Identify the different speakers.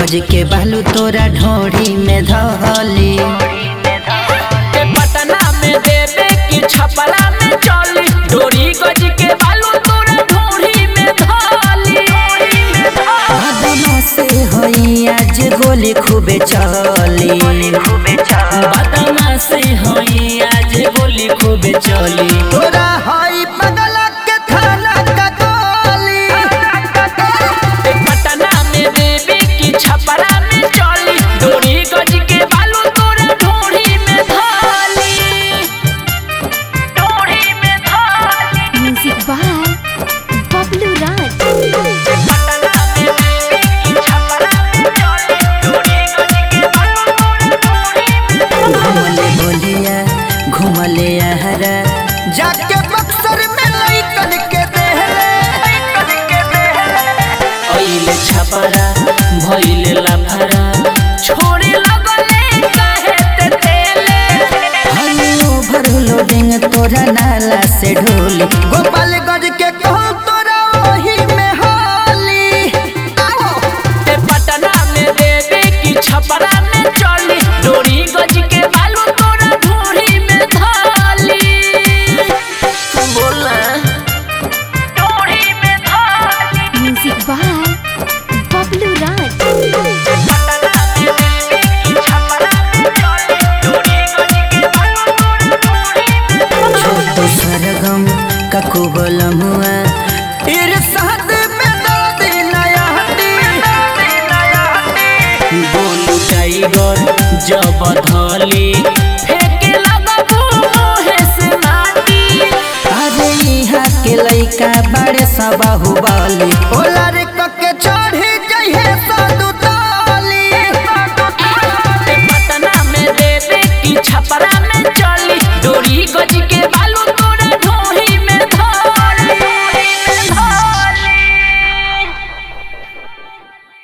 Speaker 1: गज के बालू तोरा ढोड़ी में धली
Speaker 2: के पटना में देवे की छपरा में चली डोरी गज के बालू तोरा ढोरी में धाली
Speaker 1: बदमा से होई आज गोली खूबे चली
Speaker 2: बदमा से होई आज गोली खूब चली
Speaker 1: तोरा हई पगला के थाना का गोली
Speaker 2: के पटना में देवे की छपरा में चली डोरी गज के बालू तोरा ढोरी में धाली ढोरी में धाली
Speaker 3: Music by Bablu Raj.
Speaker 2: Patna में देवे की छपरा में चली डोरी गज के बालू तोरा ढोरी में
Speaker 1: घुमले बोलिया घुमले आहरा जाके बक्सर में लइकन के देहले
Speaker 2: ओइले छपरा भइले लाफरा छोड़े लगले काहे ते तेले
Speaker 1: हलो भरलो डिंग तोरा नाला से ढोली गोपालगंज के कहूँ तोरा वही में होली
Speaker 2: ते पटना में देवे की छपरा में चली डोरी गज के बालू तोरा ढोरी में धाली बोला ढोरी में धाली
Speaker 3: Music by Bablu Raj.
Speaker 2: Patna में देवे की छपरा में चली डोरी गज के बालू तोरा ढोरी में
Speaker 1: छोटो सरगम ककु बोलमुआ इरसाद में दर्द नया हटी
Speaker 2: बोलू टाइगर जब धली फेंके लगबू मोहे से माटी
Speaker 1: अरे यहाँ के लइका बड़े सब बाहुबली होला